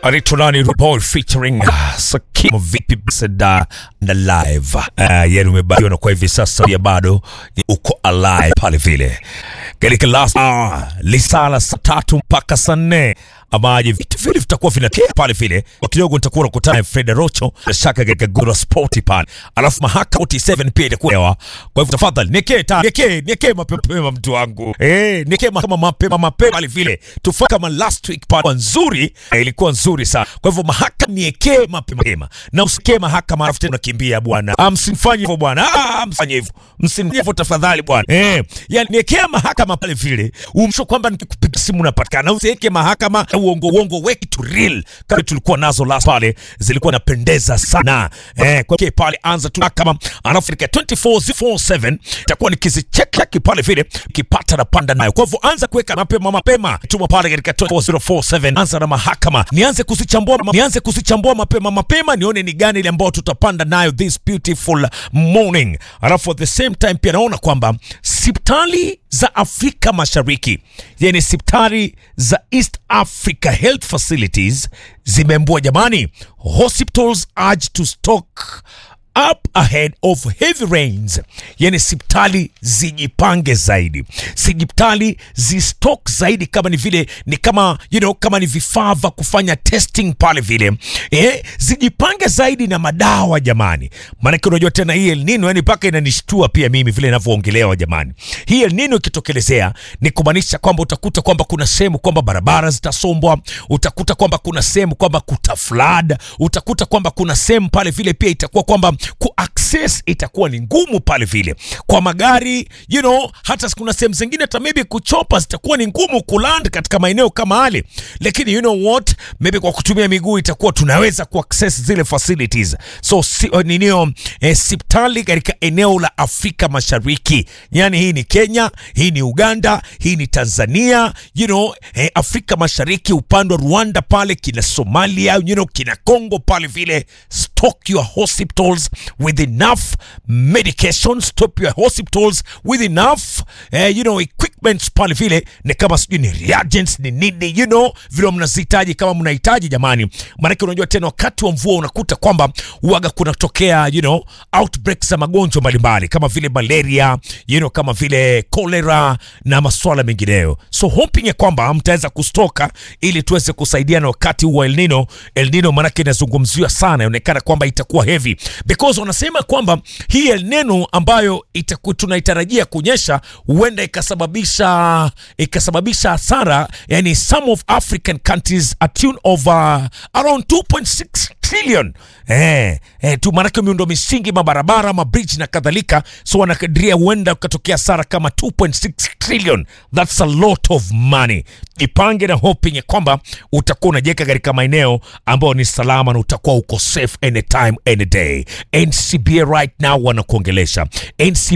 anaitwa nani Boy featuring uh, Sakim vipi Seda na live uh, yani umebarikiwa na kwa hivi sasa ya bado uko alive pale vile katika last uh, lisala saa tatu mpaka saa nne amaje vitu vile vitakuwa vinatokea pale vile kwa kidogo nitakuwa nakutana na Fred Rocho bila shaka katika Gura Sport pale alafu mahakama 47 pia itakuwa hewa kwa hivyo tafadhali niekee ta niekee niekee mapema mtu wangu eh niekee mahakama mapema mapema pale vile tufanye kama last week pale nzuri eh, ilikuwa nzuri sana kwa hivyo mahakama niekee mapema na usikee mahakama alafu tena unakimbia bwana ah, msimfanye hivyo bwana ah, msifanye hivyo msinifanye hivyo tafadhali bwana eh yani niekea mahakama pale vile umsho kwamba nikikupiga simu unapatikana usiweke mahakama uongo uongo weki to real kama tulikuwa nazo last pale zilikuwa napendeza sana eh kwa hiyo pale anza tu kama alafu katika 2447 itakuwa nikizicheki pale vile kipata na panda nayo kwa hivyo anza kuweka mapema mapema tuma pale katika 2447 anza na mahakama nianze kuzichambua nianze kuzichambua mapema mapema nione ni gani ile ambayo tutapanda nayo this beautiful morning alafu at the same time pia naona kwamba sipitali za Afrika Mashariki yani sipitali za East Africa Health Facilities zimeambua jamani, hospitals urge to stock up ahead of heavy rains, yani sipitali zijipange zaidi, sipitali zistock zaidi, kama ni vile ni kama you know, kama ni vifaa vya kufanya testing pale vile eh, zijipange zaidi na madawa jamani, maanake unajua tena hii El Nino yani mpaka inanishtua pia mimi vile inavyoongelewa jamani. Hii El Nino ikitokelezea ni kumaanisha kwamba utakuta kwamba kuna sehemu kwamba barabara zitasombwa, utakuta kwamba kuna sehemu kwamba kuta flood, utakuta kwamba kuna sehemu pale vile pia itakuwa kwamba ku access itakuwa ni ngumu pale vile kwa magari you know, hata kuna sehemu zingine hata maybe kuchopa zitakuwa ni ngumu kuland katika maeneo kama yale, lakini you know what, maybe kwa kutumia miguu itakuwa tunaweza ku access zile facilities. So si, uh, ninio eh, sipitali katika eneo la Afrika Mashariki, yani hii ni Kenya, hii ni Uganda, hii ni Tanzania, you know, eh, Afrika Mashariki upande wa Rwanda pale kina Somalia, you know, kina Congo pale vile, stock your hospitals with enough medication, stop your hospitals with enough eh, you know, equipments pale vile, ni kama sijui ni reagents ni nini, you know, vile mnazihitaji kama mnahitaji jamani, maanake unajua tena wakati wa mvua unakuta kwamba uaga kunatokea you know, outbreaks za magonjwa mbalimbali kama vile malaria you know, kama vile cholera na masuala mengineyo, so hoping ya kwamba mtaweza kustoka ili tuweze kusaidiana wakati huu wa El Nino. El Nino maanake inazungumziwa sana, inaonekana kwamba itakuwa heavy because wanasema kwamba hii El Nino ambayo itaku, tunaitarajia kunyesha huenda ikasababisha ikasababisha hasara, yani some of African countries a tune of uh, around 2.6 trillion eh, eh, tu maanake miundo misingi mabarabara mabridge na kadhalika, so wanakadiria huenda ukatokea hasara kama 2.6 trillion. That's a lot of money. Jipange na hoping ya kwamba utakuwa unajiweka katika maeneo ambayo ni salama na utakuwa uko safe anytime any day. NCBA right now wanakuongelesha NCBA